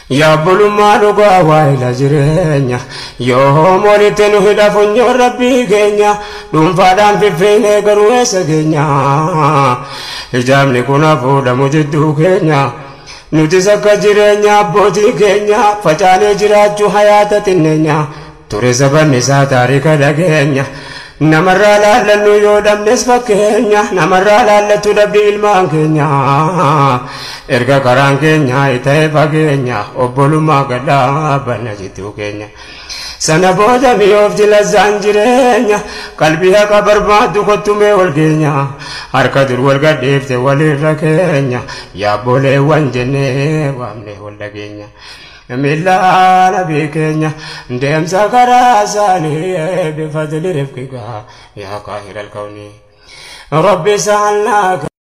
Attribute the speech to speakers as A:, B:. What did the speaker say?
A: Yaabbulummaa dhugaa waa'ila jireenya yoo walitti nu hidha funyoon rabbii keenya dhuunfaadhaan fiffeenee garuu eessa keenya hijaabni kun hafuudhamu jidduu keenya nutis akka jireenya abbootii keenya facaanee jiraachuu hayaata xinneenya ture sabanni isaa taarika dhageenya namarraa laallannu yoo dhabnes fakkeenya namarraa laallattu dhabdi ilmaan keenya erga karaan keenya ta'e fageenya obbolummaa gadhaabanna jidduu keenya sana booda mi'oofti lazzaan jireenya qalbii haqa barbaaddu kottumee wal keenya harka dur wal gadhiifte walirra keenya yaabboleewwan jennee waamne wal dhageenya. ملا نبي كينيا ديم سكرا سالي بفضل رفقك يا قاهر الكون ربي سألناك